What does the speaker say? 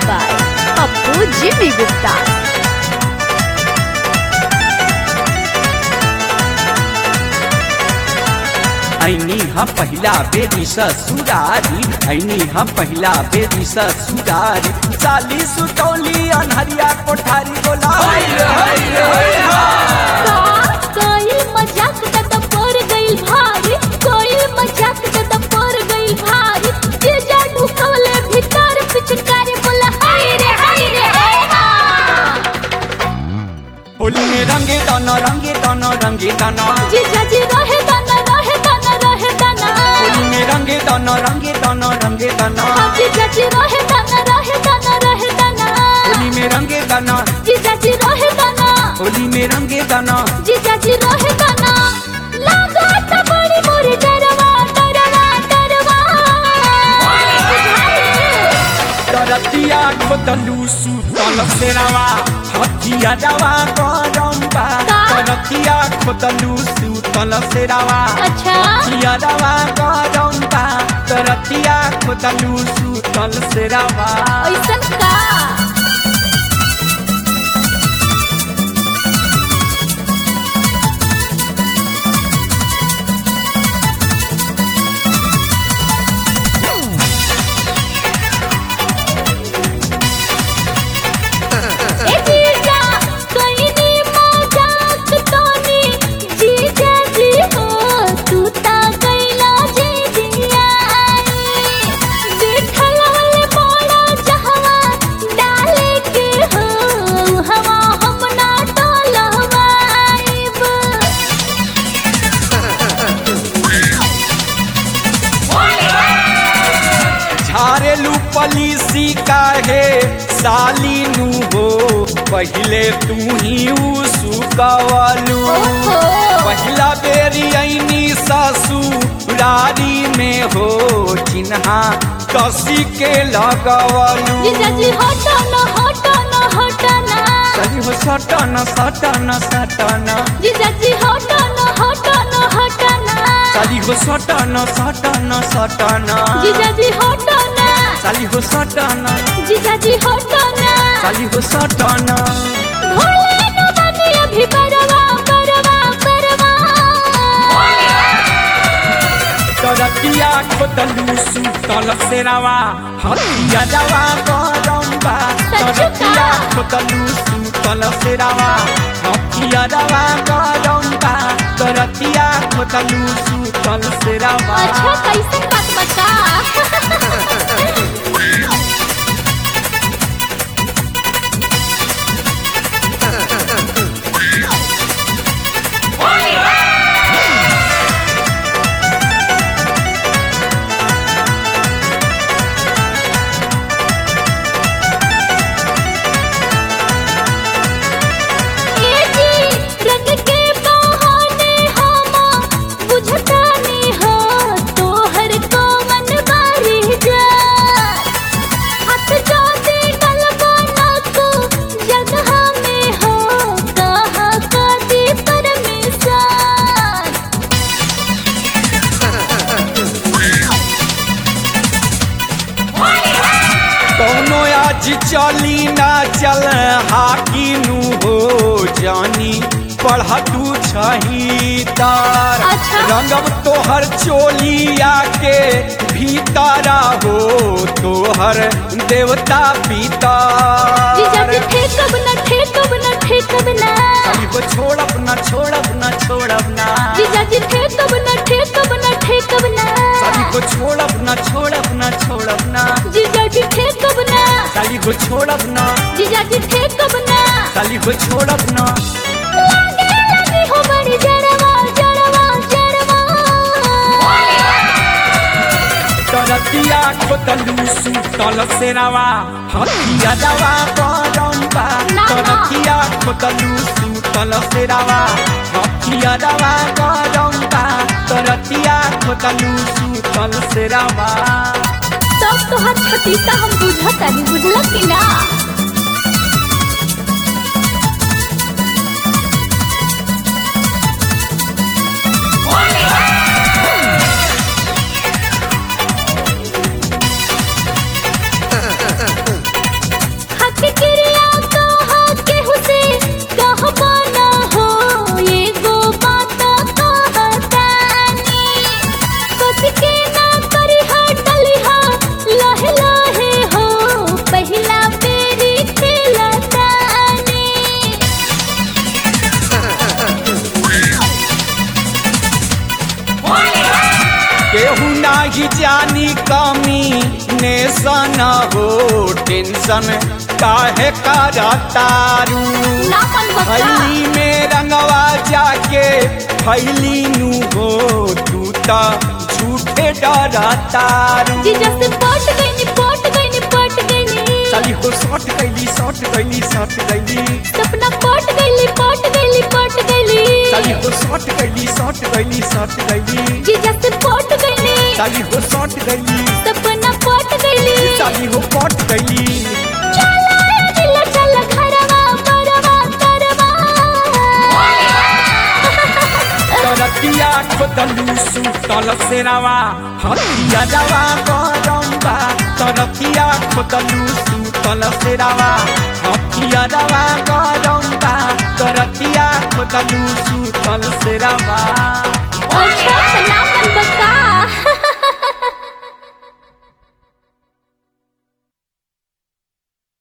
by Appu Jimmy Gupta. ऐनी हम पहिला बेरी ससुरारी ऐनी हम पहिला बेरी ससुरारी साली सुतौली अनहरिया कोठारी बोला हाय रे, हाय रे, हाय रे। कोई मजाक त त पर गइल भारी कोई मजाक त त पर गइल भारी जे जा ढुकवले भीतर पिचकारी बोला हाय रे हाय रे हाय हा होली में रंगे दाना रंगे दाना रंगे दाना जी जाजी रहे दाना रहे दाना रहे दाना होली में रंगे दाना रंगे दाना रंगे दाना जी जाजी रहे दाना रहे दाना रहे दाना होली में रंगे दाना जी जाजी रहे दाना होली में रंगे दाना जी जाजी रहे दाना लागा त बड़ी मोरी डरवा डरवा डरवा करतिया खोदलू सुतल सेरावा हथिया दवा गरम्बा का? करतिया खोदलू सुतल सेरावा अच्छा हथिया दवा गरम्बा करतिया खोदलू सुतल सेरावा ऐसन का ए जीजा कइनी मजाक तोनी जीजा जी हो तू ता कैला जी दिया देखल वाले मोड़ा जहवा डाले के हो हवा हम ना टलवाइब झारेलू पलीसी काहे साली नु हो पहिले तू ही सुकवलू ओहो। पहिला बेरी ऐनी ससुरारी में हो चिन्हा कसी के लगवलू जीजा जी हटो न हटो न हटो न चली हो सटन सटन सटन जीजा जी हटो न हटो न हटो न चली हो सटन सटन सटन जीजा जी हटो न चली हो सटन जीजा जी हटो न चली हो सटन भोले न बनी अभी परवा परवा परवा करतिया खोदलू सुतल सेरावा हथिया दवा गरम्बा करतिया खोदलू सुतल सेरावा हथिया दवा गरम्बा करतिया खोदलू सुतल सेरावा अच्छा कैसे बात बता ए जी रंग के बहाने हम बुझतानी हो तोहर को मन बारी जा हाथ जोते गलबा ना को जगह में हो कहा कदी परमेश्वर कौनो आज चली ना चल हाकी नु हो जानी पढ़ तू छही तार अच्छा। रंगब तोहर चोलिया के भीतारा हो तोहर देवता पिता जीजा जी ठेकब न ठेकब न ठेकब ना को छोड़ब ना छोड़ब ना छोड़ब ना जीजा जी ठेकब न ठेकब न ठेकब ना साली को छोड़ब ना छोड़ब ना छोड़ब ना जीजा जी ठेकब ना साली को छोड़ब ना जीजा जी ठेकब ना साली को छोड़ब ना लागे लगी हो बड़ी जड़वा जड़वा जड़वा करतिया खोदलू सुतल सेरावा हथिया दवा गरम्बा ना, ना। करतिया खोदलू सुतल सेरावा हथिया दवा गरम्बा करतिया खोदलू सुतल सेरावा सब तोहार छतीसा हम बुझतानी बुझल कि ना जानी कमी नेसन हो टेंशन काहे करतारू नापन बक्का फैली में रंगवा जाके फैली नु हो तू तो झूठे डरतारू जीजा से पट गई पट गई पट गई साली हो शॉर्ट गईली शॉर्ट गईली शॉर्ट गईली सपना पट गई पट गई पट गई साली हो शॉर्ट गईली शॉर्ट गईली शॉर्ट गईली जीजा से पट गई साली हो शॉर्ट गईली सपना पट गई साली हो पट गईली चला ए दिल चल घरवा परवा करवा तरतिया खोदलू सुतल सेरावा हथिया जावा गरम्बा तरतिया खोदलू सुतल सेरावा हथिया जावा गरम्बा तरतिया खोदलू सुतल सेरावा अच्छा